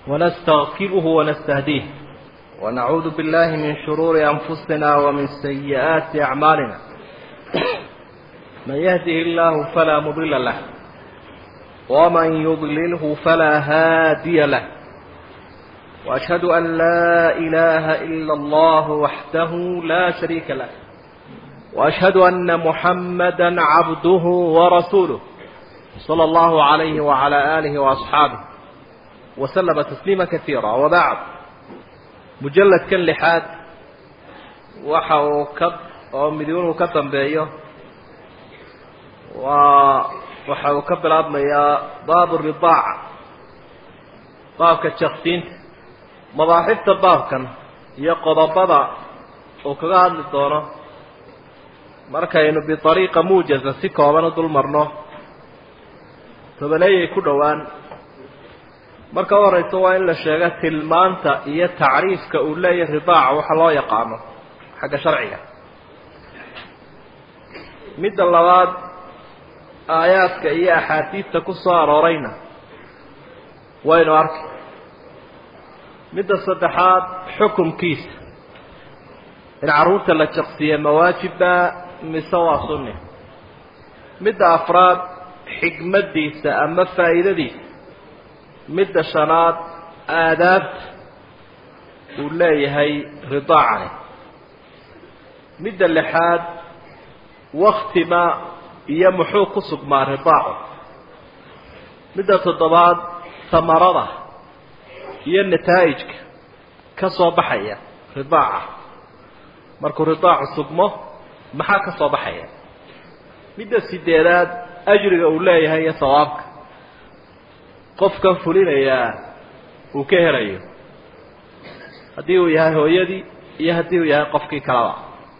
ونستغفره ونستهديه ونعوذ بالله من شرور أنفسنا ومن سيئات أعمالنا من يهده الله فلا مضل له ومن يضلله فلا هادي له وأشهد أن لا إله إلا الله وحده لا شريك له وأشهد أن محمدا عبده ورسوله صلى الله عليه وعلى آله وأصحابه وسلم تسليما كثيرا وبعد مجلد كان لحاد وحو كب أو مليون كتن بيه وحو كب العظم يا باب الرضاعة باب كتشخصين مضاحفة باب كان يقضى بضع وكغاد للدورة markaynu biariiqa muujaza si kooban u dul marno tobaneeyay ku dhowaan marka u horeysa waa in la sheega tilmaanta iyo tacriifka uu leeyahay ridaaca waxa loo yaqaano xagga sharciga midda labaad aayaadka iyo axaadiidta ku soo aroorayna waynu arki midda saddexaad xukumkiisa in carruurta la jaqsiiye mawaajibba mise waa sunni midda afraad xigmaddiisa ama faa'iidadiisa midda shanaad aadaabta uu leeyahay ridaacani midda lixaad waktima iyo muxuu ku sugmaa ridaacu midda toddobaad samarada iyo nataa'ijka ka soo baxaya ridaaca markuu ridaacu sugmo maxaa ka soo baxaya midda sideedaad ajriga uu leeyahay iyo sawaabka qofkan fulinayaa uu ka helayo haddii uu yahay hooyadii iyo haddii uu yahay qofkii kaleba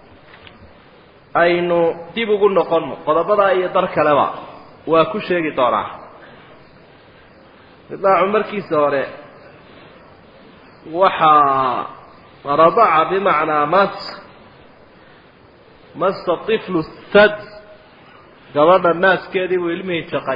aynu dib ugu noqonno qodobadaa iyo dar kaleba waa ku sheegi doonaa ridaacu markiisa hore waxaa radaca bimacnaa mas masa tiflu sad gabadha naaskeedii buu ilmihii jaqay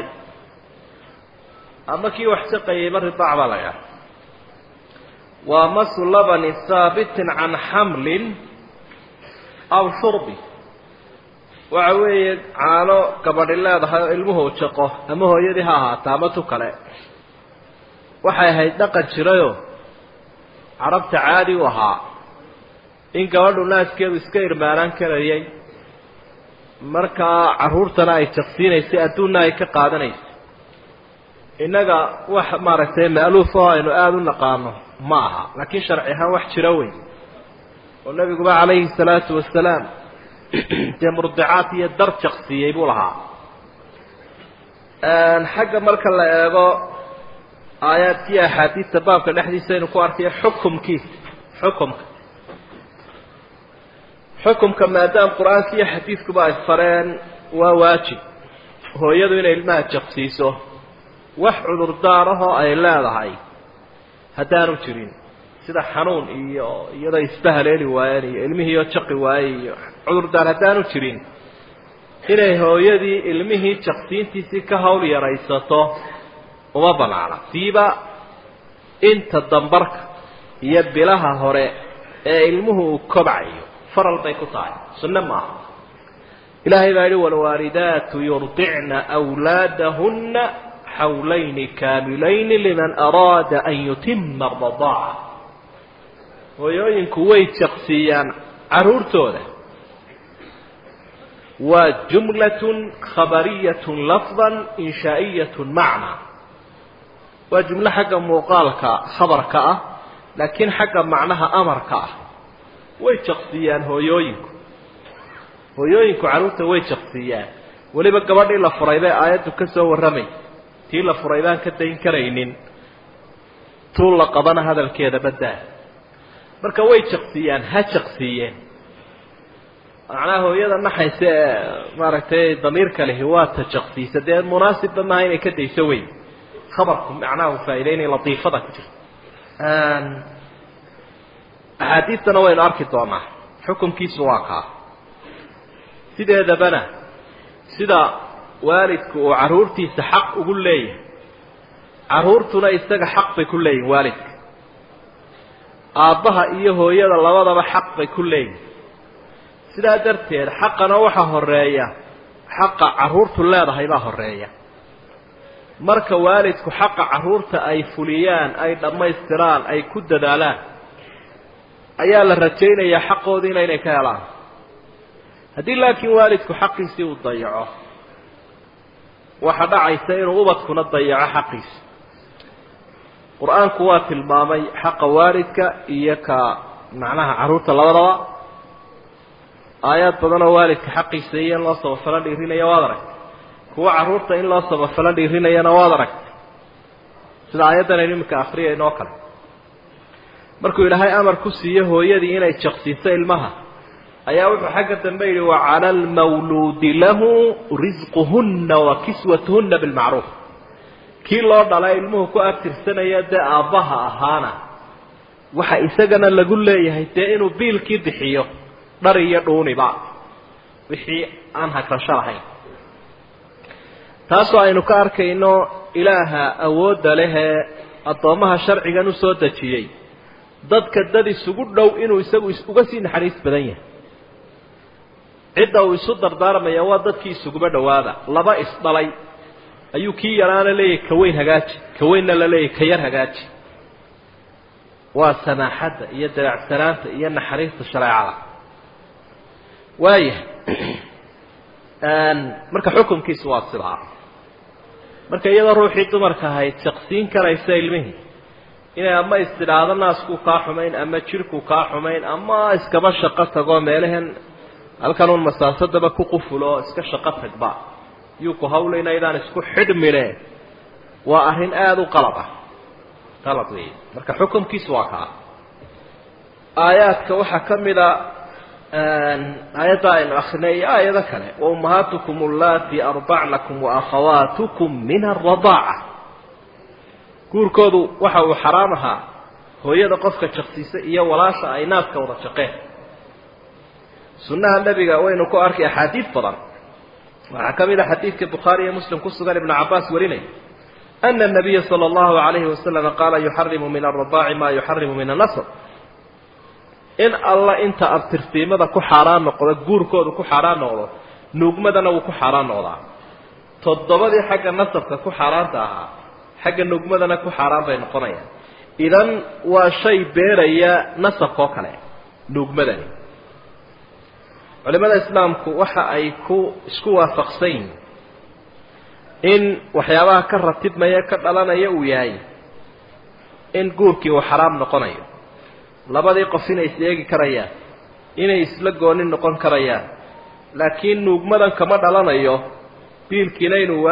ama kii wax jaqayayba ridaac baa la ydhaha waa masu labani haabitin can xamlin aw shurbi waxa weeye caano gabadhi leedahay oo ilmuhu jaqo ama hooyadii ha ahaata ama tu kale waxay ahayd dhaqan jirayoo carabta caadi u ahaa in gabadhu naaskeedu iska irmaanaan karayay markaa carruurtana ay jaqsiinaysay adduunna ay ka qaadanaysay innaga wax maaragtay ma'luuf oo aynu aada u naqaano ma aha laakiin sharci ahaan wax jiro weyn oo nebiguba calayhi salaatu wasalaam dee murdicaad iyo dar jaqsiiyey buu lahaa xagga marka la eego aayaadkiiyo axaadiista baabka dhexdiisa aynu ku arkayo xukumkiisa xukumka xukumka maadaama qur-aanka iyo xadiidkuba ay fareen waa waajib hooyadu inay ilmaha jaqsiiso wax cudurdaarahoo ay leedahay haddaanu jirin sida xanuun iyo iyadoo isba haleeli waayeen iyo ilmihiioo jaqi waayey iyo cudurdaar haddaanu jirin inay hooyadii ilmihii jaqsiintiisii ka hawl yaraysato uma banaana siiba inta dambarka iyo bilaha hore ee ilmuhu uu kobcayo faral bay ku tahay sunne maaha ilaahay baa yihi waalwaalidaatu yurdicna wlaadahunna xawlayni kaamilayni liman araada an yutima aradaaca hooyooyinku way jaqsiiyaan carruurtooda waa jumlatun khabariyatun lafdan inshaa'iyatun macna waa jumlo xagga muuqaalka khabarka ah laakiin xagga macnaha amarka ah way jaqsiiyaan hooyooyinku hooyooyinku carruurta way jaqsiiyaan weliba gabadhii la furay bay aayaddu ka soo warramay tii la furay baan ka dayn karaynin tuu la qabana hadalkeeda baddaa marka way jaqsiiyaan ha jaqsiiyeen macnaha hooyada naxaysa ee maaragtay damiirka lehi waa ta jaqsiisa dee munaasibba maaha inay ka dayso wey khabarku macnaha uu faa'idaynaya latiifada ku jirta axaadiistana waynu arki doonaa xukunkiisu waa kaa sideedabana sida waalidku uu carruurtiisa xaq ugu leeyahay carruurtuna isaga xaq bay ku leeyihin waalidka aabbaha iyo hooyada labadaba xaq bay ku leeyihin sidaa darteed xaqana waxaa horeeya xaqa carruurtu leedahay baa horeeya marka waalidku xaqa carruurta ay fuliyaan ay dhammaystiraan ay ku dadaalaan ayaa la rajaynayaa xaqoodiina inay ka helaan haddii laakiin waalidku xaqiisii uu dayaco waxaa dhacaysa inuu ubadkuna dayaco xaqiisa qur-aanku waa tilmaamay xaqa waalidka iyo ka macnaha carruurta labadaba aayaad badan oo waalidka xaqiisa iyo in loo sabafalo dhiirinaya waad aragtay kuwa carruurta in loo sabafalo dhiirinayana waad aragtay sida aayaddan aynu iminka akriyayno oo kale markuu ilaahay amar ku siiyo hooyadii inay jaqsiiso ilmaha ayaa wuxuu xagga dambe yidhi wacala almawluudi lahu risquhunna wa kiswatuhunna bilmacruuf kii loo dhala ilmuhu ku abtirsanaya dee aabbaha ahaana waxa isagana lagu leeyahay dee inuu biilkii bixiyo dhar iyo dhuuniba wixii aan hagrasho lahayn taasoo aynu ka arkayno ilaaha awoodda lehee addoommaha sharcigan usoo dejiyey dadka dad isugu dhow inuu isagu uga sii naxariis badan yahay cidda uu isu dardaarmaya waa dadkii isuguba dhowaada laba isdhalay ayuu kii yaraana leeyahay ka weyn hagaaji ka weynna la leeyahay ka yar hagaaji waa samaaxadda iyo dabeecsanaanta iyo naxariista shareecada waayahay marka xukunkiisu waa sidaa marka iyadoo ruuxii dumarka ahayd jaqsiin karaysa ilmihii inay ama istidhaado naaskuu kaa xumayn ama jirhkuu kaa xumayn ama iskaba shaqo tagoo meelahan halkan uun masaasadaba ku qufulo iska shaqo tagba yuu ku hawlayna idaan isku xidhmine waa arrin aada u qalad ah qalad weeye marka xukunkiisu waa kaa aayaadka waxaa ka mid a aayadda aynu akrinay iyo aayado kale wa ummahaatukum allaati arbacnakum wa akhawaatukum min aradaaca guurkoodu waxa uu xaraam ahaa hooyada qofka jaqsiisa iyo walaasha ay naaska wada jaqeen sunnaha nebiga waynu ku arkay axaadiid badan waxaa ka mid a xadiidka bukhaari iyo muslim ku sugan ibnu cabaas warinay ana الnabiya salى اllahu alayhi wasalama qaala yuxarimu min aradaaci ma yuxarimu min anasr in alla inta abtirsiimada ku xaaraan noqdo guurkoodu ku xaaraan noqdo nuugmadana wuu ku xaaraan noqdaa toddobadii xagga nasabka ku xaaraanta ahaa xagga nuugmadana ku xaaraan bay noqonayaan idan waa shay beeraya nasabka oo kale nuugmadani culimada islaamku waxa ay ku isku waafaqsan yihin in waxyaabaha ka ratibmaya ka dhalanaya uu yahay in guurkii uu xaraam noqonayo labadii qof inay is eegi karayaan inay isla gooni noqon karayaan laakiin nuugmadan kama dhalanayo biilkiina inuu